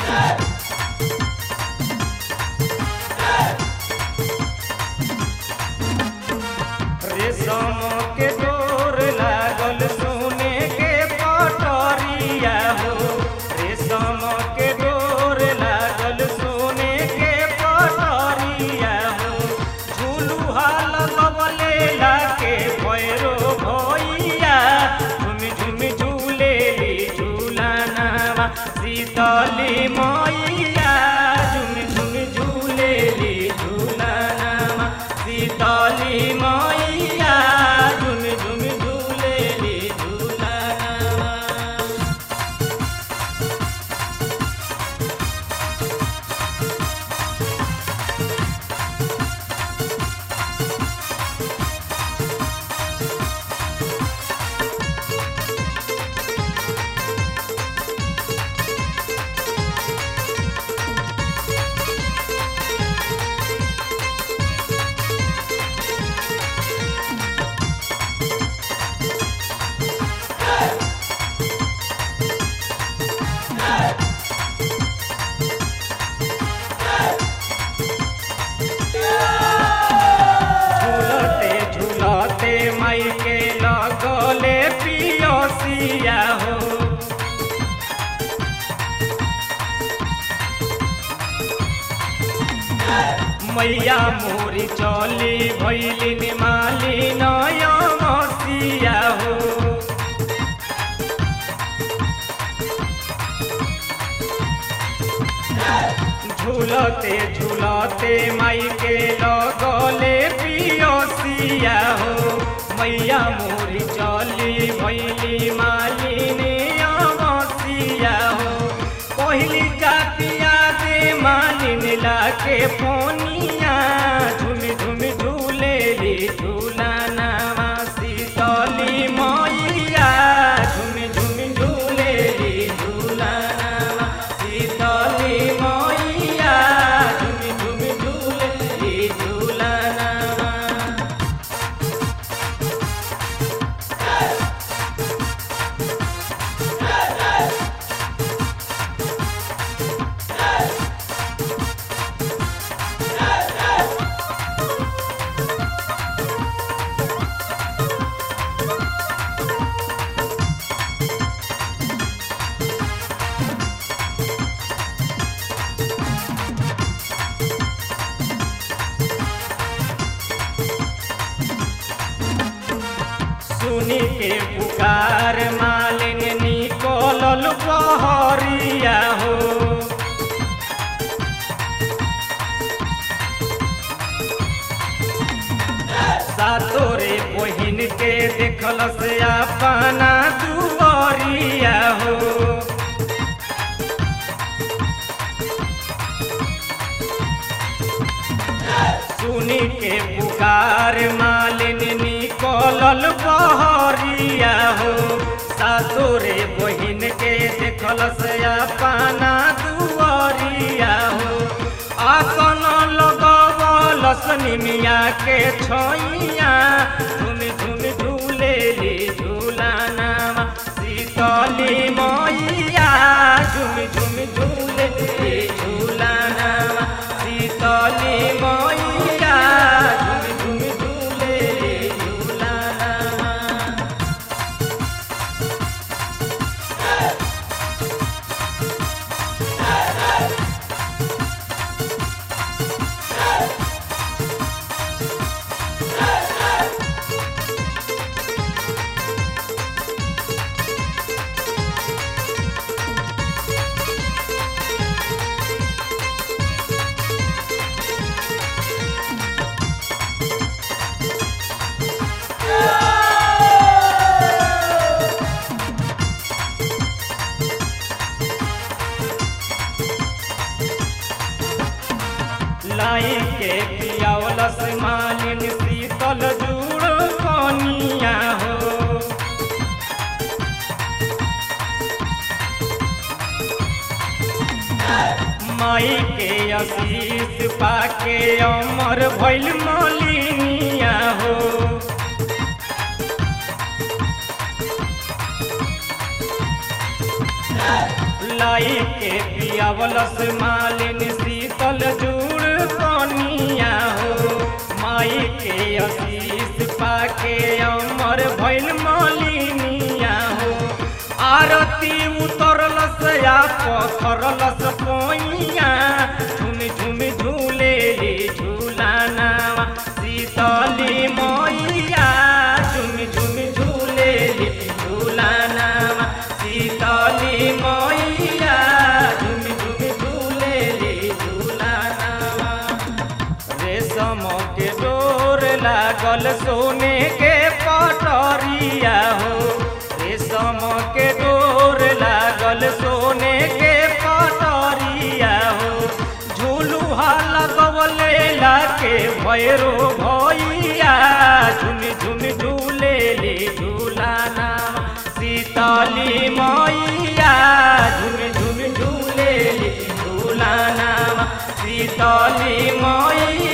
रेशम के डोर लागल सोने के पटरिया हो रेशम के डोर लागल सोने के पटरिया हो झूलुहा लगवले लाके भैरो भैया झुमी झुमी झूले झूलानावा शीतली मैया झुमी झुमी झूले झूलानावा शीतली मैया झुमी झुमी झूले झूलानावा झूलते झूलते माई के लगले पियोसिया हो मैया मोरी चली भैलिन माली नय मसिया हो झूलते झूलते माई के लगले पियोसिया हो मैया मोरी चली भैली मालिनी अमसिया हो पहिली जातिया दे मालिन लाके फोनिया झुमी झुमी झूले ली झूलाना शीतली मैया झुमी झुमी झूले ली झूलाना शीतली मैया झुमी झुमी झूले ली झूलाना सुनी के पुकार मालिन निकलल बहरिया हो सातोरे बहिन के देखल से अपना दुआरिया हो सुनी के पुकार मालिन निकलल बहरिया हो सासुरे बहिन के देखल से अपना दुआरिया हो आसन लगवल सनिमिया के छोइया झुम झुम झूले ली झूलाना शीतली मैया झुम झुम झूले ली झूलाना शीतली मैया झुम झुम झूले ली झूलाना लाई के पियावलस मालिन शीतल जुड़ कनिया हो माई के आशीष पाके अमर भइल मलिनिया हो लाई के पियावलस मालिन शीतल जुड़ कनिया हो माई के आशीष पाके अमर भइल मालिनिया हो आरती उतरलस या पथरलस पोइया झुम झुम झूले रे झूलाना शीतली मैया झुम झुम झूले रे झूलाना शीतली मैया झुम झुम झूले रे झूलाना रेशम के डोर लागल सोने के पटरिया हो रेशम के डोर लागल सोने के पटरिया हो झूलुहा लगवले लाके भैरो भैया झुम झुम झूले ले झूलाना शीतली मैया झुम झुम झूले ले झूलाना शीतली मैया